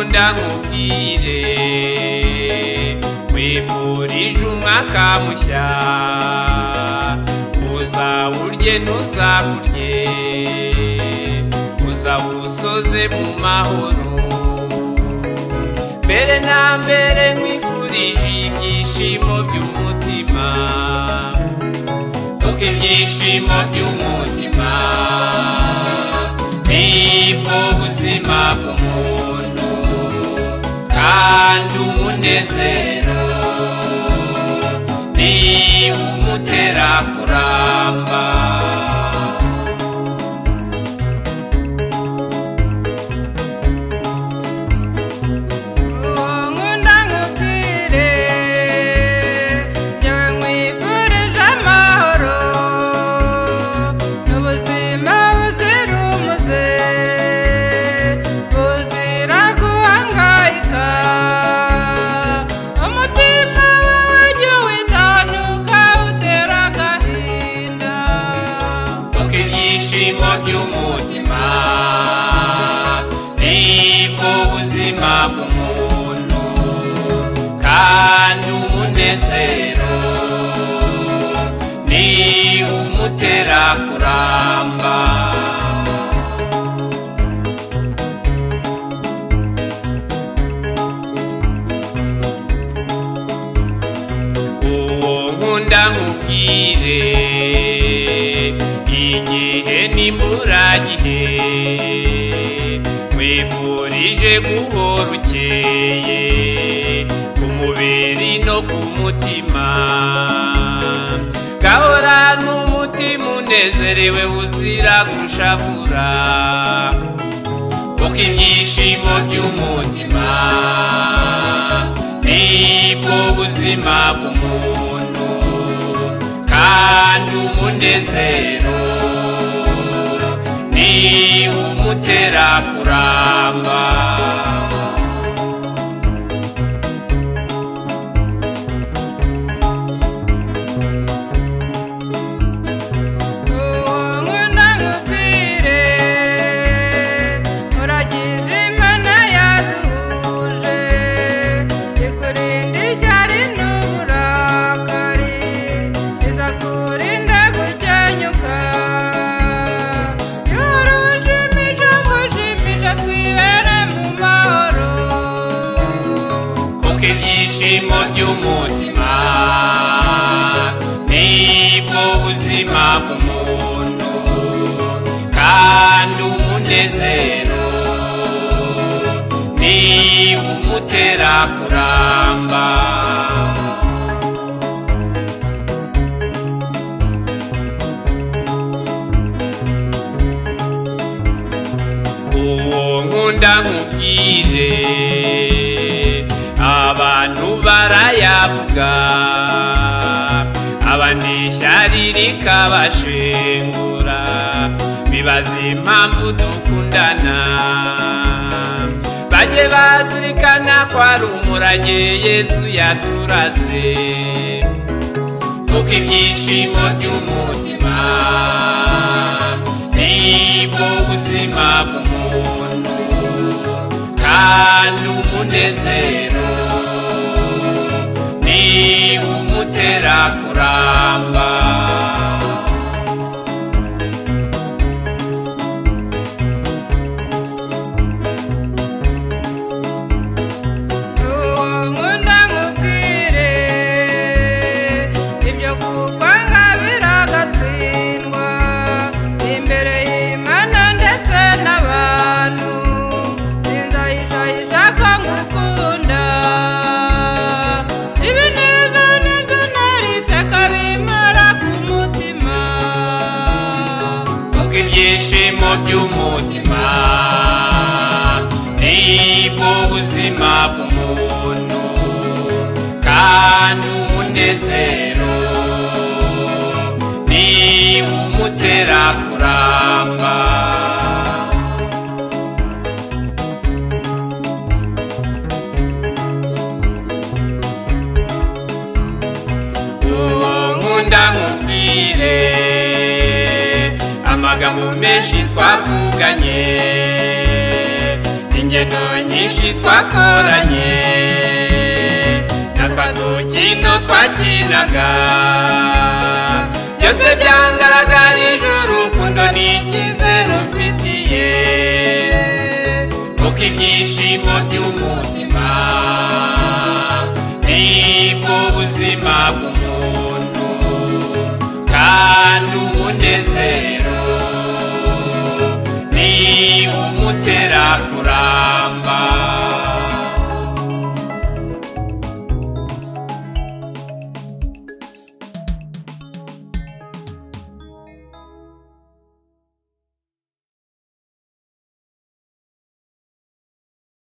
ndamubwire nkwifurije umwaka mushya uzawurye ntuzakurye uzawusoze mu mahoro mbere na mbere nkwifurije ibyishimo by'umutima kuko ibyishimo by'umutima nibwo buzima bw'umuntu kandi umunezero ni umutera kuramba nkunda nkubwire njyewe nkwifurije amahoro n'ubuzima buzira umuze buzira guhangayika umutima wawe ujye witanuka utera agahinda kuko ibyishimo by'umutima nibwo buzima bw'umuntu kandi umunezero ni umutera kuramba uwo nkunda nkubwire igihe n'imburagihe nkwifurije guhora ukeye ku mubiri no ku mutima gahora n'umutima unezerewe uzira gushavura kuko ibyishimo by'umutima nibwo buzima bw'umuntu kandi umunezero ni umutera kuramba uwo nkunda nkubwire nkuragije imana yaduhuje ikurinda ishyari n'uburakari izakurinda gukenyuka duhora ushimisha ngushimisha twibere mu mahoro kuko ibyishimo by'umutima nibwo buzima bw'umuntu kandi umunezero ni umutera kuramba uwo nkunda nkubwire abantu barayavuga abandi ishyari rikabashengura bibaza impamvu dukundana bajye bazirikana ko ari umurage yesu yaturase kuko ibyishimo by'umutima nibwo buzima bw'umuntu kandi umunezero ni umutera kuramba uwo nkunda nkubwire ibyo kukwanga biragatsindwa imbere y'imana ndetse n'abantu sinzayishayisha ko ngukunda ibinezaneza ntari iteka bimara ku mutima kuko ibyishimo by'umutima nibwo buzima bw'umuntu kandi umunezero ni umutera kuramba uwo nkunda nkubwire amagambo menshi twavuganye ni ingendo nyinshi twakoranye n'akadukino twakinaga byose byangaragarije urukundo n'icyizere mfitiye kuko ibyishimo by'umutima nibwo buzima bw'umuntu kandi umunezero ni umutera